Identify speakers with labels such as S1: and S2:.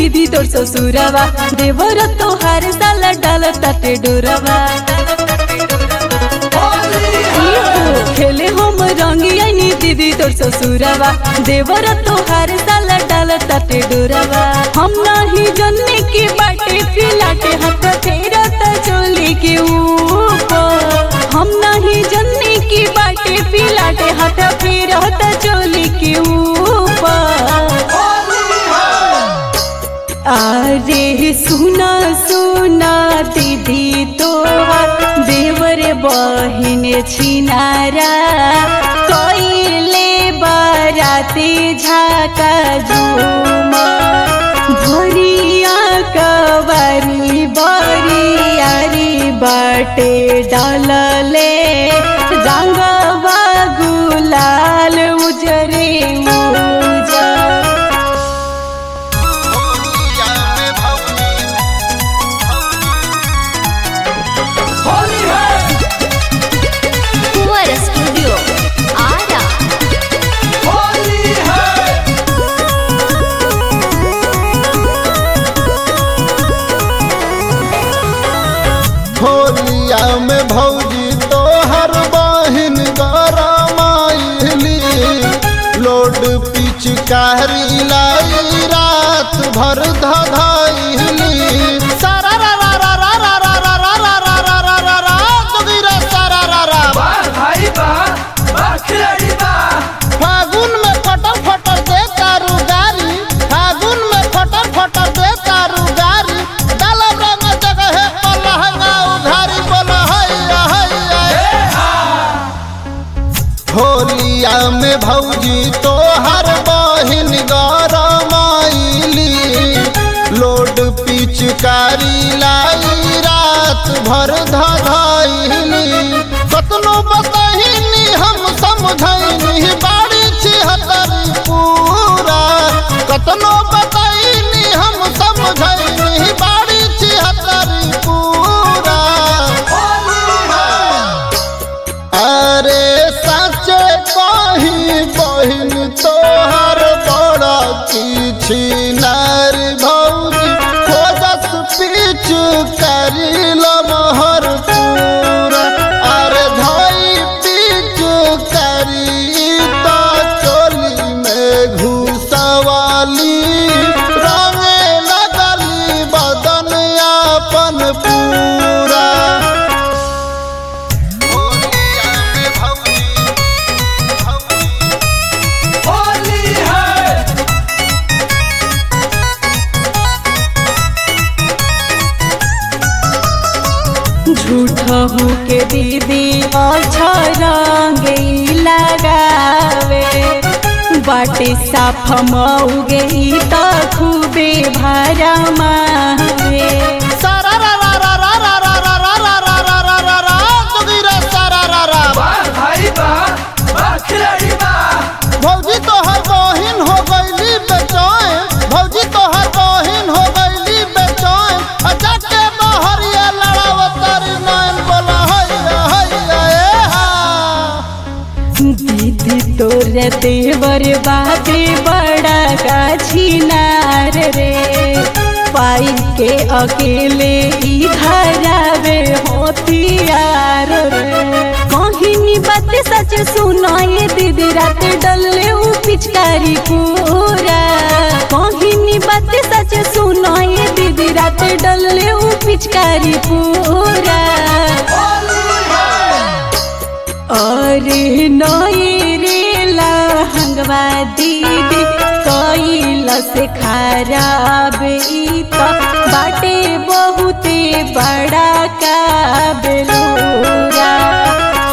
S1: दीदी तोर ससुरवा देवर तोहार साला डाल ताटे डोरवा खेले हम रंगी आईनी दीदी तोर ससुरवा देवर तोहार साला डाल ताटे डोरवा हम नाही जन्ने की बाटे फिलाटे हाथ तेरा त चोली के ऊपर हम नहीं जन्ने की बाटे फिलाटे हाथ फेरा त चोली के ऊपर अरे सुना सुना दीदी तोहार देवर बहिन छिनारा कइले बाराती झाका झुमा भरिया कवरी बरियारी बाटे डालले रंगवा गुलाल उजरे उजर
S2: होलिया में भौजी
S3: कुंवर स्टूडियो आरा
S2: होलिया में भौजी तोहर बहिन गरमाइली लोड पिचकारी लाई रात भर धधाइली सारा रा रा रा रा रा रा रा रा रा रा रा रा रा रा जोगिरा सारा रा रा फागुन में फटर फटर दे तारू गारी फागुन में फटर फटर दे तारू गारी डालब रंग जगह पर लहंगा उघारी बोल हैया हैया होलिया में भौजी तोहर बहिन गरमाइली लोड पिचकारी लाई रात भर धधाइली कतनो बतहिनी हम समझैनी बाड़ी छिहत्तरी पूरा कतनो बतहिनी हम समझैनी बाड़ी छिहत्तरी पूरा अरे सचे कही बहिन तोहर बड़ा किछि नार भौजी खोजस पीछ करिल महर पूरा अरे धई पीछ करी तो चोली में घुसवाली रंगे लगली बदन अपन पूरा होलिया में भौजी भौजी
S1: झूठहू के दीदी अच्छा रंग लगावे बाटे साफ मऊगे त खूबे भारा मावे
S2: सारा रा रा रा रा रा रा रा रा रा रा रा रा रा रा जोगिरा सारा रा रा भौजी तोहर बहिन हो गईली बेचैन भौजी तोहर बहिन हो गईली बेचैन आ जाके बहरिया लड़ावतारी नैन बोला हैया हैया ए हा
S1: दीदी तोर देवर बाते बड़ा गाछीनार रे पाई के अकेले इधरावे होतियार रे कहिनी बात सच सुनाए दीदी रात डलले उ पिचकारी पूरा कहिनी बात सच सुनाए दीदी रात डलले उ पिचकारी पूरा अरे नई रे लहंगवा दीदी कैला से खराब ई त बाटे बहुते बड़ा का बेलूरा